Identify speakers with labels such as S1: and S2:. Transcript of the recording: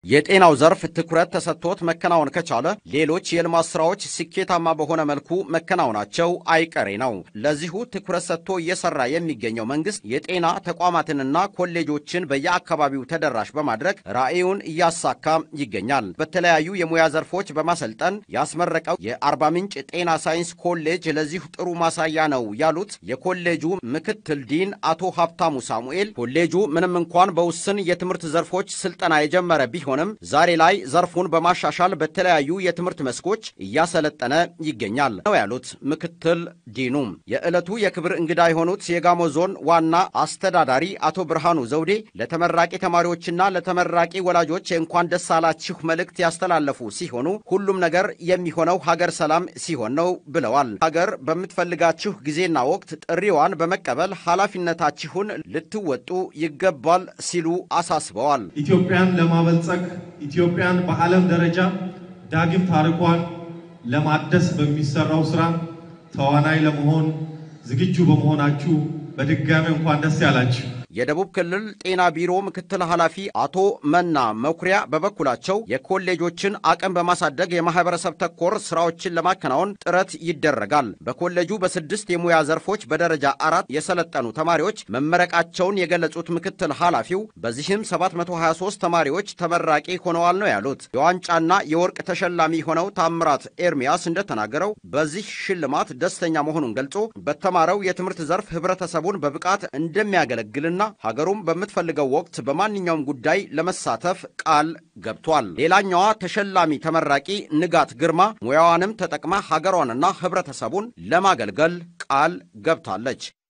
S1: የጤናው ዘርፍ ትኩረት ተሰጥቶት መከናወን ከቻለ ሌሎች የልማት ስራዎች ስኬታማ በሆነ መልኩ መከናወናቸው አይቀሬ ነው። ለዚሁ ትኩረት ሰጥቶ እየሰራ የሚገኘው መንግስት የጤና ተቋማትንና ኮሌጆችን በየአካባቢው ተደራሽ በማድረግ ራዕዩን እያሳካ ይገኛል። በተለያዩ የሙያ ዘርፎች በማሰልጠን ያስመረቀው የአርባ ምንጭ ጤና ሳይንስ ኮሌጅ ለዚሁ ጥሩ ማሳያ ነው ያሉት የኮሌጁ ምክትል ዲን አቶ ሀብታሙ ሳሙኤል ኮሌጁ ምንም እንኳን በውስን የትምህርት ዘርፎች ስልጠና የጀመረ ቢሆንም ዛሬ ላይ ዘርፉን በማሻሻል በተለያዩ የትምህርት መስኮች እያሰለጠነ ይገኛል ነው ያሉት ምክትል ዲኑ። የዕለቱ የክብር እንግዳ የሆኑት የጋሞ ዞን ዋና አስተዳዳሪ አቶ ብርሃኑ ዘውዴ ለተመራቂ ተማሪዎችና ለተመራቂ ወላጆች የእንኳን ደስ አላችሁ መልእክት ያስተላለፉ ሲሆኑ ሁሉም ነገር የሚሆነው ሀገር ሰላም ሲሆን ነው ብለዋል። ሀገር በምትፈልጋችሁ ጊዜና ወቅት ጥሪዋን በመቀበል ኃላፊነታችሁን ልትወጡ ይገባል ሲሉ አሳስበዋል።
S2: ኢትዮጵያን ለማበልጸግ ኢትዮጵያን በዓለም ደረጃ ዳግም ታሪኳን ለማደስ በሚሰራው ስራ ተዋናይ ለመሆን ዝግጁ በመሆናችሁ በድጋሚ እንኳን ደስ ያላችሁ።
S1: የደቡብ ክልል ጤና ቢሮ ምክትል ኃላፊ አቶ መና መኩሪያ በበኩላቸው የኮሌጆችን አቅም በማሳደግ የማህበረሰብ ተኮር ስራዎችን ለማከናወን ጥረት ይደረጋል። በኮሌጁ በስድስት የሙያ ዘርፎች በደረጃ አራት የሰለጠኑ ተማሪዎች መመረቃቸውን የገለጹት ምክትል ኃላፊው በዚህም 723 ተማሪዎች ተመራቂ ሆነዋል ነው ያሉት። የዋንጫና የወርቅ ተሸላሚ ሆነው ታምራት ኤርሚያስ እንደተናገረው በዚህ ሽልማት ደስተኛ መሆኑን ገልጾ በተማረው የትምህርት ዘርፍ ህብረተሰቡን በብቃት እንደሚያገለግልና ሀገሩም በምትፈልገው ወቅት በማንኛውም ጉዳይ ለመሳተፍ ቃል ገብቷል። ሌላኛዋ ተሸላሚ ተመራቂ ንጋት ግርማ ሙያዋንም ተጠቅማ ሀገሯንና ህብረተሰቡን ለማገልገል ቃል ገብታለች።